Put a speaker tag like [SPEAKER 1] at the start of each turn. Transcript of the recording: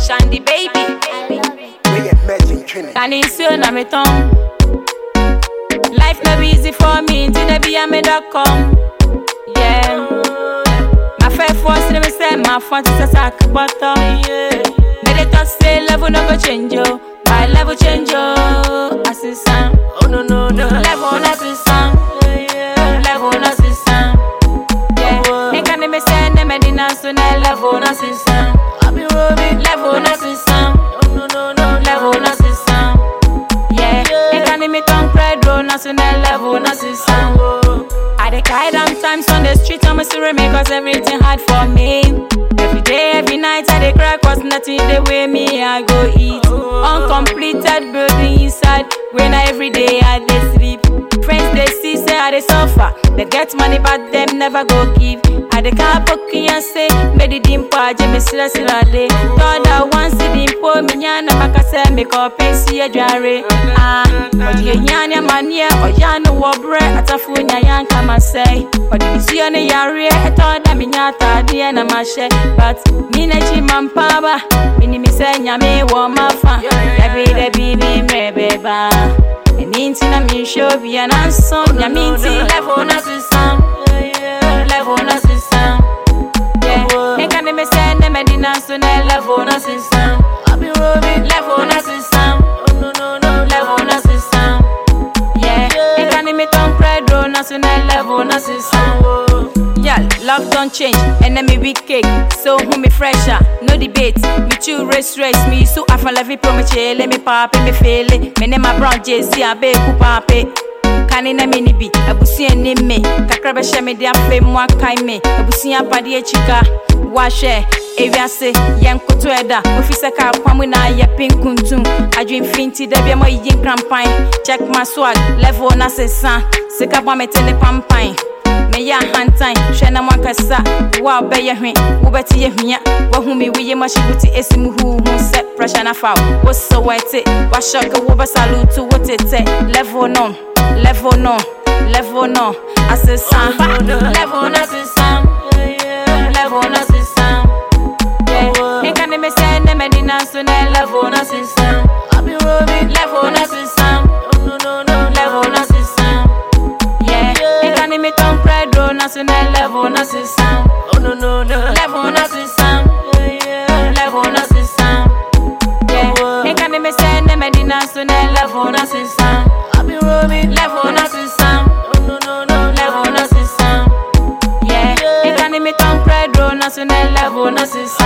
[SPEAKER 1] Shandy baby.
[SPEAKER 2] Reimagine Trinity.
[SPEAKER 1] Can you see na me tongue? Life no be easy for me, till they be a me dot com. Yeah. My fair force, let me say my front is a sack bottom. Yeah. They dey talk say level no go change yo, my level change yo. Assistant,
[SPEAKER 3] Oh no no no.
[SPEAKER 1] level no assistant, level no assistant. Yeah. They can me say ne me dinner so ne level no assistant,
[SPEAKER 3] I be roaming.
[SPEAKER 1] level no assistant,
[SPEAKER 3] Oh no no no.
[SPEAKER 1] level no assistant. Yeah. They can me tongue Pedro no so ne level no assistant.
[SPEAKER 3] Oh.
[SPEAKER 1] I dey cry down times on the street, I'm a story me cause everything hard for me. Every day, every night, I dey cry cause nothing the way me I go eat. Uncompleted building inside, when I every day I dey sleep. Friends they see say I dey suffer, they get money but them never go give. I dey car poking and say, me di dimpo aje me sira sira de. Thought I once the dimpo me nyana makase me ko pensi adware. Ah, odi enyanya mania oya no wo bre atafu nya yanka masai. Odi bisuo ne yare eto da me nya atade na mahye. But me na chi mampaba, me mi se nyame wo mafa. Every day be me mebeba. Eni nti na mi show bi ananso nyame nti level na sisam. Level na sisam. Yeah, me can me say ne me dina so ne level na sisam.
[SPEAKER 3] I be roaming.
[SPEAKER 1] Level na sisam.
[SPEAKER 3] Oh no no no.
[SPEAKER 1] Level na sisam. Yeah, me can me ton credo na so ne level na sisam.
[SPEAKER 3] Oh.
[SPEAKER 1] Yeah, love don't change, and then me weak cake. So who me fresher, no debate. Me chew race race, me so I fall every promise, let me pop me feel it. Me name my brown JC, I be ku pape. Kani na mini bi, abusi eni me. Kakra be she me dia fe mu akai me. Abusi apade achika. Wahwe, ewiase, yen koto eda. Ofi se ka kwamu na ye pinkuntum. Adwin finti de bia mo yin krampan. Check my swag, level na sesa. Sika bwa me tele pampan. meyɛ ahantan hwɛ na moakasa wo a wobɛyɛ hwe wobɛte yɛ hwia woahu me woyɛ mahye wo te ɛsi mu huuhu sɛ pressure na fa wo wo sɛ wɔte wahyɛke wobɛsaluto wo tetɛ level no level no level no asesa level no asesa level no asesa nka ne mesɛ ne mɛde nanso ne level no asesa
[SPEAKER 3] I be roaming.
[SPEAKER 1] level no asesa
[SPEAKER 3] Oh no no no.
[SPEAKER 1] level no system. Yeah, yeah. can me ton Pedro national level na system.
[SPEAKER 3] Oh no no no.
[SPEAKER 1] Level na system. Level na system. Yeah, yeah. can me send them at the national level na system.
[SPEAKER 3] I be roaming.
[SPEAKER 1] Level na system.
[SPEAKER 3] Oh no no no.
[SPEAKER 1] Level na system. Yeah, yeah. can me ton Pedro national level na system.